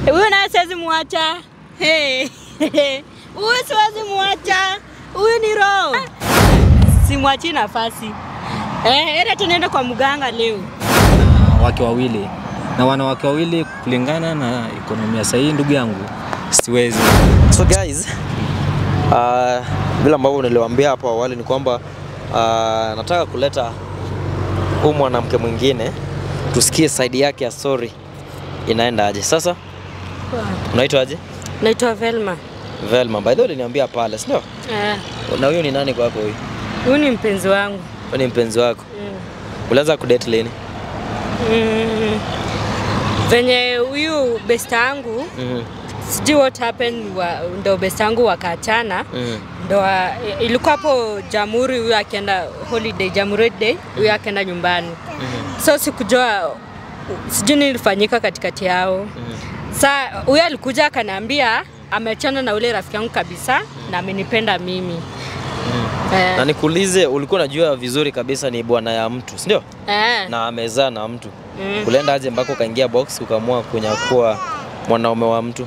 Huyu naye siwezi muacha. Hey. Huyu siwezi muacha. Huyu ni roho. Simwachi nafasi. Eh, enda tunaenda kwa mganga leo. wake wawili na wanawake wawili kulingana na ekonomia sahihi, ndugu yangu, siwezi. So guys, uh, vile ambavyo niliwaambia hapo awali ni kwamba uh, nataka kuleta huyu mwanamke mwingine tusikie side yake ya story inaenda aje. Sasa unaitwa aje? Naitwa Velma. Velma. By the way uliniambia pale, si ndio? Eh, Na huyu ni nani kwako huyu? huyu ni mpenzi wangu. Huyu ni mpenzi wako. Mm. Ulianza kudate lini? Mm. Venye huyu besta yangu Mhm. sijui what happened wa, ndo besta yangu wakaachana Mhm. ndo wa- ilikuwa hapo Jamhuri, huyu akienda holiday, Jamhuri day, huyu akaenda nyumbani. So sikujua sijui nilifanyika katikati yao. Sa huyu alikuja akaniambia ameachana na ule rafiki yangu kabisa na amenipenda mimi. Eh, Na nikuulize, ulikuwa unajua vizuri kabisa ni bwana ya mtu, si ndio? eh, Na amezaa na mtu. mm. Ulienda aje mpaka ukaingia box ukaamua kunyakua mwanaume wa mtu?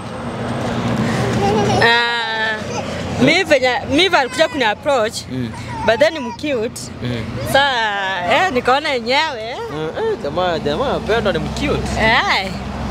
Ah, mi venye mi venye alikuja kuni approach Mm. but then ni mcute. Mm. Sa eh, nikaona yenyewe Eh, jamaa jamaa pendwa ni mcute. eh,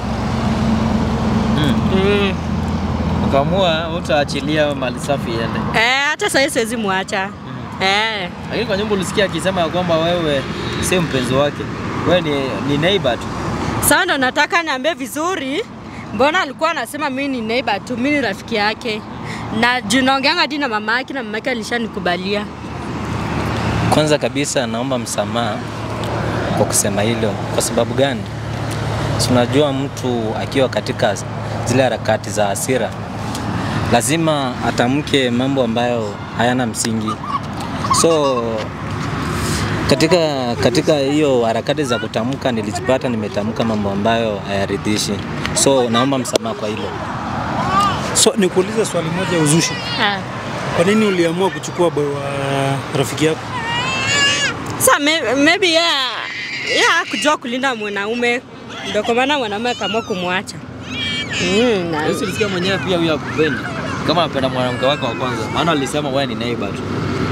Mm. mm. Ukaamua utaachilia mali safi iende. eh, hata sasa siwezi muacha eh. Lakini kwa nyumba ulisikia akisema ya kwamba wewe si mpenzi wake. Wewe ni, ni neighbor tu. Sasa ndo nataka niambie vizuri, mbona alikuwa anasema mimi ni neighbor tu, mimi ni rafiki yake na juu naongeanga hadi na mama yake na mama yake alishanikubalia. Kwanza kabisa naomba msamaha kwa kusema hilo. Kwa sababu gani? Si unajua mtu akiwa katika zile harakati za hasira lazima atamke mambo ambayo hayana msingi. So katika katika hiyo harakati za kutamka nilijipata nimetamka mambo ambayo hayaridhishi. So naomba msamaha kwa hilo. So nikuulize swali moja ya uzushi. Ah. Kwa nini uliamua kuchukua boy wa rafiki yako? Sasa may- maybe yeye yeye hakujua kulinda mwanaume, ndio kwa maana mwanaume akaamua kumwacha. Mm, na- Yesu ulisikia mwenyewe pia huyo akupendi. Kama anapenda mwanamke wake wa kwanza. Maana alisema wewe ni neighbor tu.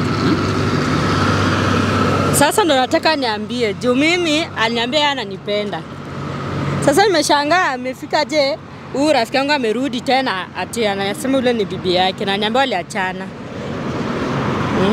Sasa ndo nataka niambie juu mimi aliniambia yeye ananipenda. Sasa nimeshangaa amefika je, huyu rafiki yangu amerudi tena ati anasema yule ni bibi yake na niambia waliachana. Mm.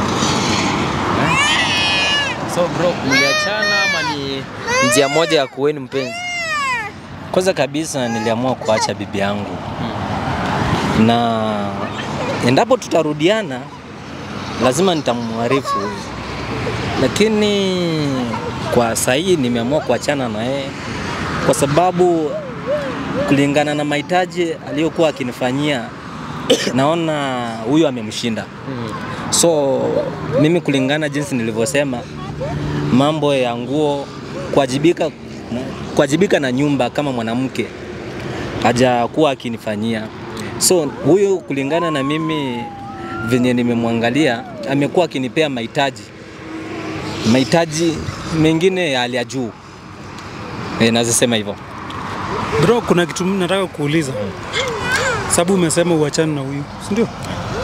So bro, mliachana ama ni njia moja ya kuweni mpenzi? Kwanza kabisa niliamua kuacha bibi yangu na endapo tutarudiana lazima nitamwarifu, lakini kwa sahii nimeamua kuachana na yeye kwa sababu kulingana na mahitaji aliyokuwa akinifanyia naona huyu amemshinda. So mimi kulingana jinsi nilivyosema, mambo ya nguo, kuwajibika kuwajibika na nyumba kama mwanamke hajakuwa akinifanyia. So huyu kulingana na mimi venye nimemwangalia, amekuwa akinipea mahitaji mahitaji mengine ya hali ya juu. E, nazisema hivyo. Bro, kuna kitu mimi nataka kuuliza. Sababu umesema uachane na huyu, si ndio?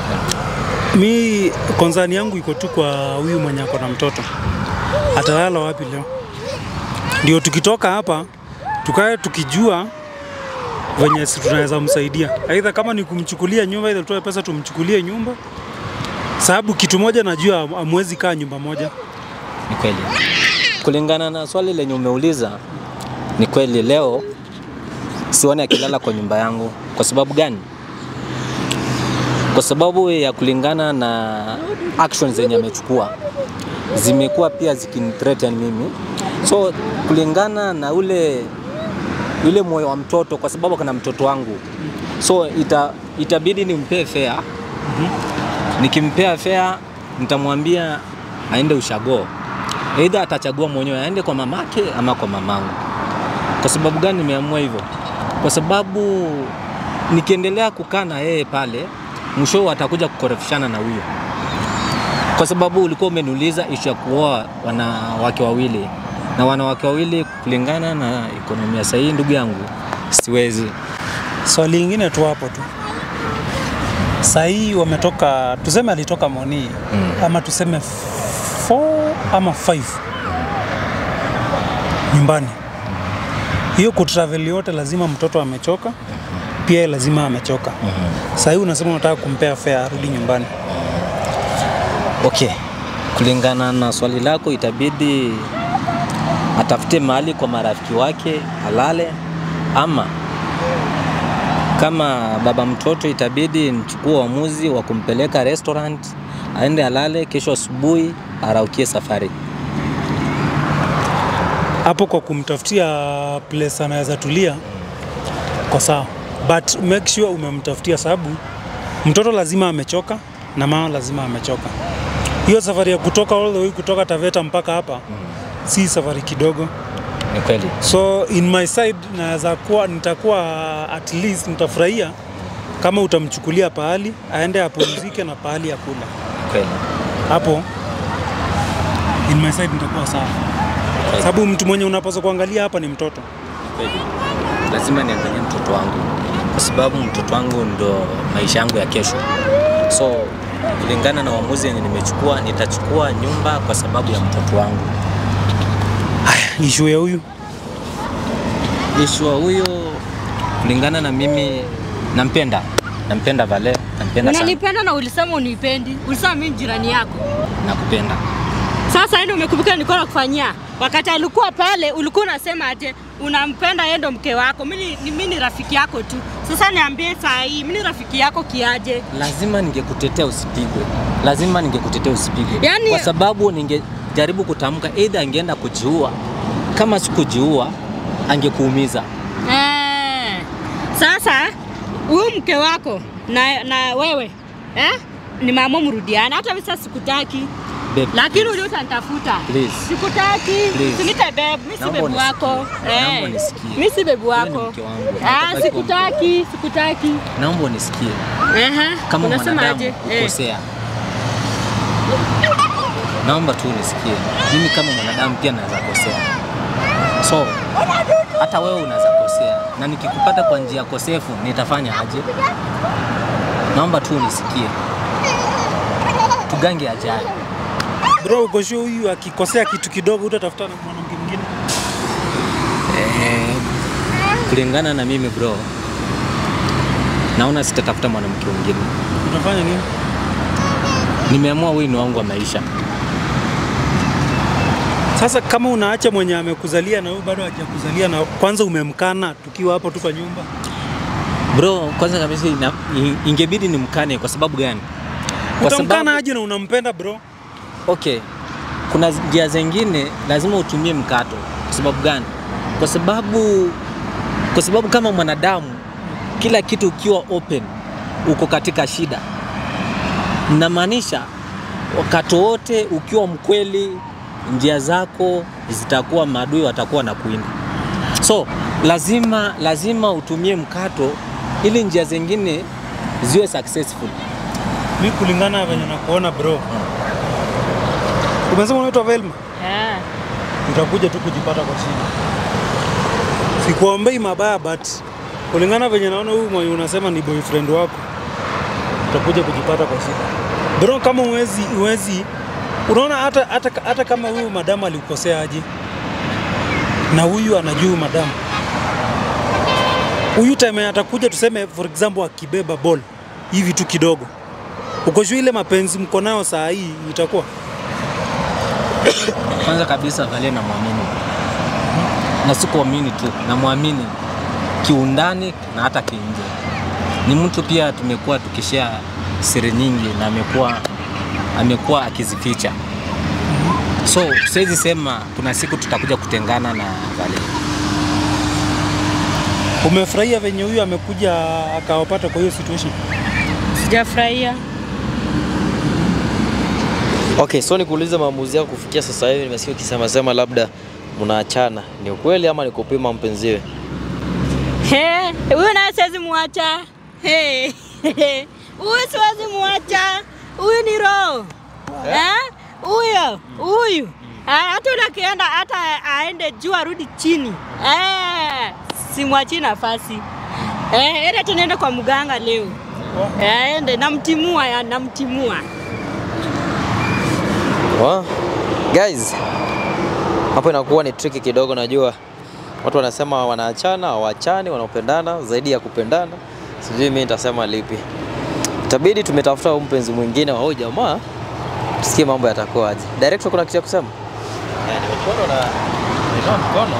Mi konzani yangu iko tu kwa huyu mwenye ako na mtoto. Atalala wapi leo? Ndio tukitoka hapa tukae tukijua venye si tunaweza msaidia, aidha kama ni kumchukulia nyumba, aidha tutoe pesa tumchukulie nyumba, sababu kitu moja najua, amwezi kaa nyumba moja. Ni kweli. Kulingana na swali lenye umeuliza, ni kweli leo sioni akilala kwa nyumba yangu. Kwa sababu gani? Kwa sababu ya kulingana na actions zenye amechukua zimekuwa pia zikinithreaten mimi, so kulingana na ule ule moyo wa mtoto, kwa sababu kana mtoto wangu, so ita, itabidi nimpee fare. Nikimpea fare nitamwambia aende ushago, aidha atachagua mwenyewe aende kwa mamake ama kwa mamangu. Kwa sababu gani nimeamua hivyo? Kwa sababu nikiendelea kukaa na yeye pale, mwisho atakuja kukorofishana na huyo, kwa sababu ulikuwa umeniuliza ishu ya kuoa wanawake wawili na wanawake wawili kulingana na ekonomia sahihi, ndugu yangu, siwezi. Swali lingine tu hapo tu. Saa hii wametoka, tuseme alitoka Moni mm. ama tuseme 4 ama 5 nyumbani. Hiyo kutravel yote lazima mtoto amechoka, pia yeye lazima amechoka. Saa hii unasema unataka kumpea fare arudi nyumbani. Okay, kulingana na swali lako, itabidi atafute mahali kwa marafiki wake alale, ama kama baba mtoto, itabidi nichukue uamuzi wa kumpeleka restaurant aende alale, kesho asubuhi araukie safari. hapo kwa kumtafutia place anaweza tulia kwa sawa, but make sure umemtafutia, sababu mtoto lazima amechoka na mama lazima amechoka. Hiyo safari ya kutoka all the way kutoka Taveta mpaka hapa si safari kidogo, Ni kweli. so in my side naweza kuwa nitakuwa at least nitafurahia kama utamchukulia pahali aende apumzike na pahali ya kula Ni kweli. hapo, in my side nitakuwa sawa, Kweli. sababu mtu mwenye unapaswa kuangalia hapa ni mtoto. Kweli. Lazima niangalie mtoto wangu kwa sababu mtoto wangu ndo maisha yangu ya kesho. So kulingana na uamuzi yenye nimechukua, nitachukua nyumba kwa sababu ya mtoto wangu. Ishu ya huyu Ishua huyo kulingana na mimi nampenda, nampenda Vale, nampenda sana, Unanipenda na ulisema unipendi. Ulisema mimi ni jirani yako. nakupenda. Sasa ndio umekumbuka nilikuwa nakufanyia. Wakati alikuwa pale ulikuwa unasema aje unampenda yeye ndo mke wako. Mimi ni- mimi ni rafiki yako tu. Sasa niambie saa hii mimi ni rafiki yako kiaje? Lazima ningekutetea usipigwe, lazima ningekutetea usipigwe, Yaani- kwa sababu ningejaribu kutamka, either angeenda kujiua. Kama sikujiua, angekuumiza. Eh. Sasa huyu mke wako na, na wewe eh? Ni mama mrudiana. Hata mimi sasa sikutaki. Babe, Lakini uli utanitafuta. Please. Sikutaki. Please. Sinite babe, mimi si Naomba bebu wako. unisikie. Naomba unisikie. Mimi si bebu Wewe ni wako. mke wangu. Ah, Natabaki sikutaki, sikutaki. naomba unisikie, Ehe. kama Unasema mwanadamu aje? Eh. ukosea, naomba tu unisikie. Mimi kama mwanadamu pia naweza kosea, so hata wewe unaweza kosea, na nikikupata kwa njia kosefu nitafanya aje? Naomba tu unisikie, tugange ajali. bro, uko sure huyu akikosea kitu kidogo utatafuta na mwanamke mwingine? Eh, kulingana na mimi bro, naona sitatafuta mwanamke mwingine. Utafanya nini? Nimeamua huyu ni wangu wa maisha. Sasa kama unaacha mwenye amekuzalia na huyu bado hajakuzalia na kwanza umemkana tukiwa hapo tu kwa nyumba, Bro, kwanza kabisa ina- i- ingebidi nimkane kwa sababu gani? Kwa utamkana sababu, aje na unampenda bro? okay, kuna njia zingine lazima utumie mkato. Kwa sababu gani? Kwa sababu kwa sababu kama mwanadamu kila kitu ukiwa open uko katika shida. Namaanisha wakati wote ukiwa mkweli, njia zako zitakuwa maadui watakuwa na kuinda. So lazima lazima utumie mkato ili njia zingine ziwe successful. Mi kulingana na venye nakuona bro, umesema unaitwa Velma, Eh. utakuja tu kujipata kwa shida. Sikuombei mabaya, but kulingana venye naona huyu mwenye unasema ni boyfriend wako, utakuja kujipata kwa shida bro. Kama uwezi uwezi, unaona hata, hata, hata kama huyu madamu alikukosea aje, na huyu anajua madamu huyu time atakuja, tuseme for example, akibeba ball hivi tu kidogo, uko sure ile mapenzi mko nayo saa hii itakuwa Kwanza kabisa Valia namwamini, na si kuamini tu, namwamini kiundani na hata kiinje. Ni mtu pia tumekuwa tukishare siri nyingi na amekuwa amekuwa akizificha, so siwezi sema kuna siku tutakuja kutengana na Valia. Umefurahia venye huyu amekuja akawapata kwa hiyo situation? Sijafurahia. Okay, so nikuulize maamuzi yako kufikia sasa hivi, nimesikia ukisema sema labda mnaachana, ni ukweli ama ni kupima mpenziwe? He, huyu naye siwezi muacha. He, huyu siwezi muacha. Huyu ni roho. Eh? Huyo, huyu. Ah, Hata ule akienda hata aende juu arudi chini. Eh, simwachi nafasi. Eh, enda tunaenda kwa mganga leo. Eh, ende namtimua ya namtimua. Wow. Guys, hapo inakuwa ni tricky kidogo, najua watu wanasema wanaachana, hawachani, wanapendana zaidi ya kupendana. Sijui mimi nitasema lipi. Itabidi tumetafuta huyu mpenzi mwingine wa huyu jamaa, tusikie mambo yatakuwa aje. Director, kuna kitu ya kusema? Nimekuona na nimetoa mkono.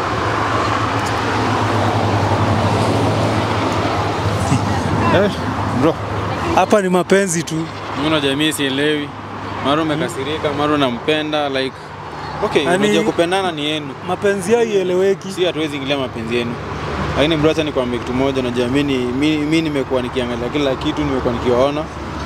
Eh, bro, Hapa ni mapenzi tu. mbona jamii sielewi? Mara umekasirika, mara unampenda like okay, Yaani- unajua kupendana ni yenu, Mapenzi yao ieleweki. si hatuwezi ingilia mapenzi yenu. Lakini bro, acha nikwambie kitu moja, unajua mimi ni- mimi mimi nimekuwa nikiangalia kila kitu, nimekuwa nikiwaona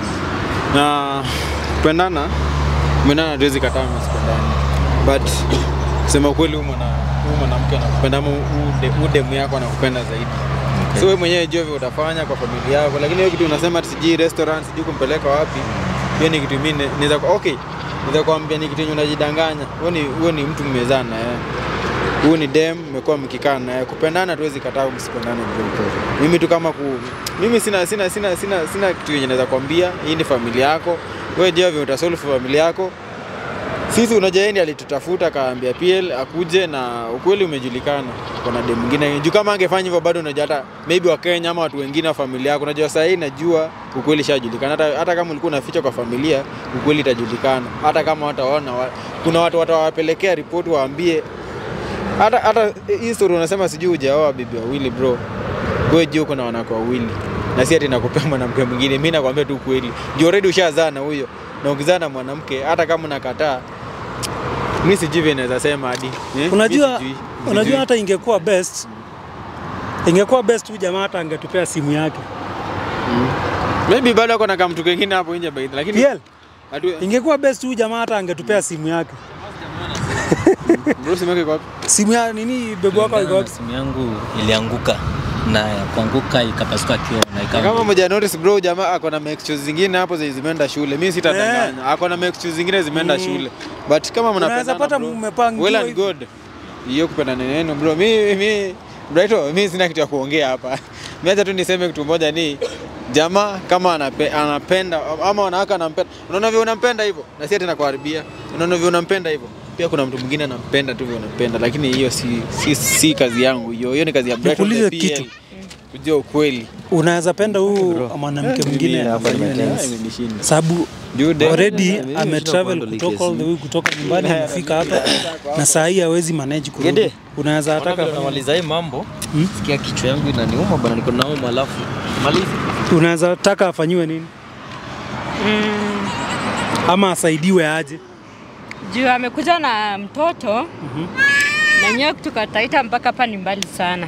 na kupendana, kupendana hatuwezi kataa msipendane, but kusema ukweli, huyu mwana huyu mwanamke anakupenda ama huyu demu yako anakupenda zaidi So wewe mwenyewe jua vile utafanya kwa familia yako, lakini hiyo kitu unasema ati sijui restaurant sijui kumpeleka wapi, hiyo ni kitu mimi naweza kwa okay, naweza kuambia ni kitu yenye unajidanganya. Wewe ni wewe ni mtu mmezana na yeye. Huyu ni dem, mmekuwa mkikaa na yeye. Kupendana tuwezi kataa msipendane vile Mimi tu kama ku mimi sina sina sina sina sina kitu yenye naweza kwambia, hii ni familia yako. Wewe jua vile utasolve familia yako. Sisi unajua yeye ndiye alitutafuta akaambia PL akuje na ukweli umejulikana. Kuna dem mwingine juu kama angefanya hivyo bado unajua hata maybe wa Kenya ama watu wengine wa familia yako unajua sasa hii najua ukweli shajulikana. Hata, hata kama ulikuwa unaficha kwa familia ukweli itajulikana. Hata kama wataona wa, kuna watu watawapelekea ripoti waambie hata hata hii story unasema sijui hujaoa bibi wawili bro. Wewe jua uko na wanawake wawili. Na si ati nakupea mwanamke mwingine. Mimi nakwambia tu kweli. Juu already ushazaa na huyo. Na ukizaa na mwanamke hata kama unakataa mimi sijui vile naweza sema hadi. Eh? Unajua, Mimi sijui. unajua Sijui. hata ingekuwa best ingekuwa best huyu jamaa hata angetupea simu yake. Maybe bado ako na kamtu kengine hapo nje baidhi lakini PL, hatu ingekuwa best huyu jamaa hata angetupea simu yake. bro simeke kwa Simu ya nini bebu wako iko Kulingana na wapi? simu yangu ilianguka na ya kuanguka ikapasuka kioo na Na ikawa kama moja notice bro jamaa ako na extras zingine hapo zenye zimeenda shule. Mimi sitadanganya. Ako na extras zingine zimeenda Mm. shule. But kama Unaweza mnapendana pata bro, mmepangiwa well and hivi. good. Hiyo kupendana neno bro. Mimi mimi Brighto, mimi sina kitu ya kuongea hapa. Mimi acha tu niseme kitu moja ni jamaa kama anape, anapenda ama wanawake anampenda. Unaona vile unampenda hivyo na si ati nakuharibia. Unaona vile unampenda hivyo. Pia kuna mtu mwingine anampenda tu vile unampenda, lakini hiyo si, si, si kazi yangu hiyo. Hiyo ni kazi ya Brighton Nikuulize the PL. kitu. Kujua ukweli. Unaweza penda huyu mwanamke mwingine hapa afanywe nini? nimetense. Imenishinda. sababu Jude. already Mimi ametravel nashindwa kutoka kuhandle all the way kutoka nyumbani amefika hapa na saa hii hawezi manage kurudi. Gede. Unaweza taka Namaliza hii mambo. Hmm? Sikia kichwa yangu inaniuma bana, niko nauma alafu maliza. unaweza taka afanyiwe nini Mm, ama asaidiwe aje? juu amekuja na mtoto na nyewe kutoka Taita mpaka hapa ni mbali sana.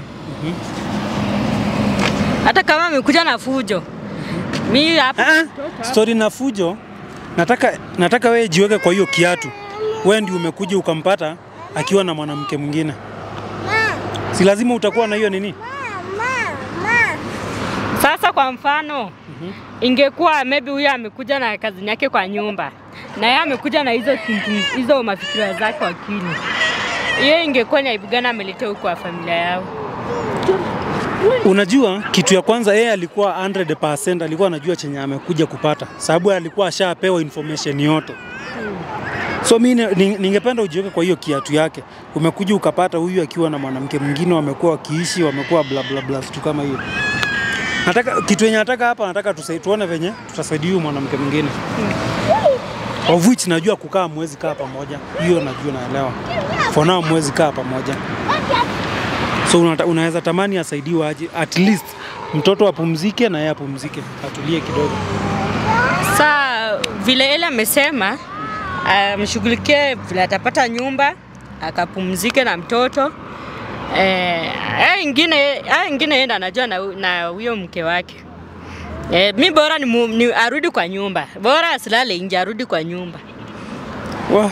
Hata kama amekuja na fujo, mi hapa Ah, Story na fujo, nataka nataka wewe jiweke kwa hiyo kiatu. Wewe ndio umekuja ukampata akiwa na mwanamke mwingine, si lazima utakuwa na hiyo nini? Sasa kwa mfano ingekuwa maybe huyo amekuja na kazini yake kwa nyumba na yeye amekuja na hizo thinking, hizo mafikira zake akili, hiyo ingekuwa ni aibu gani ameletea huko kwa familia yao? Unajua kitu ya kwanza, yeye alikuwa 100% alikuwa anajua chenye amekuja kupata, sababu alikuwa ashapewa information yote. So mi ni- ni- ningependa ujiweke kwa hiyo kiatu yake. Umekuja ukapata huyu akiwa na mwanamke mwingine, wamekuwa wakiishi, wamekuwa bla bla bla, vitu kama hiyo. Nataka kitu yenye nataka hapa, nataka tusai, tuone venye tutasaidia huyu mwanamke mwingine of which najua kukaa mwezi kaa pamoja, hiyo najua naelewa. For now mwezi kaa pamoja so unata, unaweza tamani asaidiwe aje, at least mtoto apumzike na yeye apumzike, atulie kidogo. Saa vile ile amesema amshughulikie vile atapata nyumba akapumzike na mtoto eh, haya ingine haya ingine enda anajua na hu- na huyo mke wake eh, mi bora ni, mu- ni arudi kwa nyumba, bora asilale nje, arudi kwa nyumba. Wa-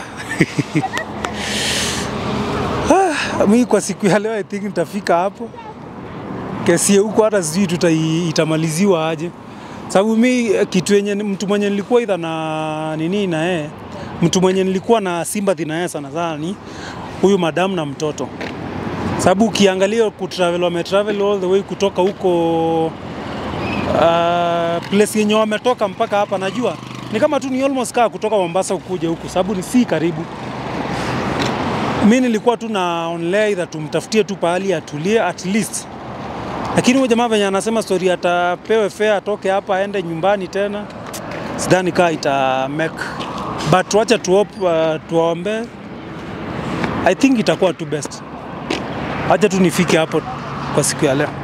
Ah, mi kwa siku ya leo I think nitafika hapo. Kesi ya huko hata sijui tuta itamaliziwa aje, sababu mi eh, kitu yenye mtu mwenye nilikuwa idha na nini na yeye, mtu mwenye nilikuwa na sympathy na yeye sana sana ni huyu madamu na mtoto. sababu ukiangalia kutravel, wametravel all the way kutoka huko uh, place yenye wametoka mpaka hapa, najua ni kama tu ni almost kaa kutoka Mombasa kuja huku, sababu ni si karibu. Mi nilikuwa tu naonelea either tumtafutie tu pahali atulie at least, lakini huyo jamaa venye anasema story atapewe fare atoke hapa aende nyumbani tena, sidhani kaa ita make but wacha tu hope, uh, tuombe. I think itakuwa tu best. Acha tu nifike hapo kwa siku ya leo.